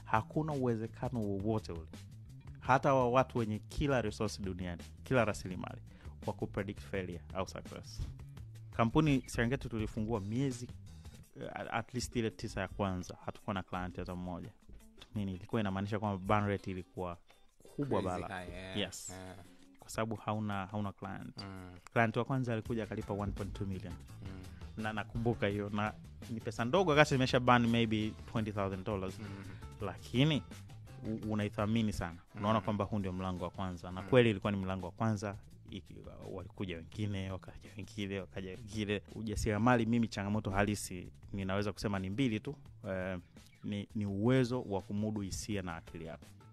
hakuna uwezekano wowote ule hata wa watu wenye kila resource duniani kila rasilimali wa kupredict failure au success kampuni serengeti tulifungua miezi uh, at least ile tisa ya kwanza hatukuwa na client hata mmoja nini ilikuwa inamaanisha kwamba burn rate ilikuwa kubwa Crazy bala high, yeah. Yes. Yeah. kwa sababu hauna hauna client Mm, client wa kwanza alikuja akalipa 1.2 million mm, na nakumbuka hiyo na ni pesa ndogo wakati imesha ban maybe 20000 dollars mm. lakini u- unaithamini sana unaona Mm. kwamba huu ndio mlango wa kwanza na Mm. kweli ilikuwa ni mlango wa kwanza iki, walikuja wengine wakaja wengine wakaja wengine ujasiriamali mimi changamoto halisi ninaweza kusema ni mbili tu eh, ni, ni uwezo wa kumudu hisia na akili yako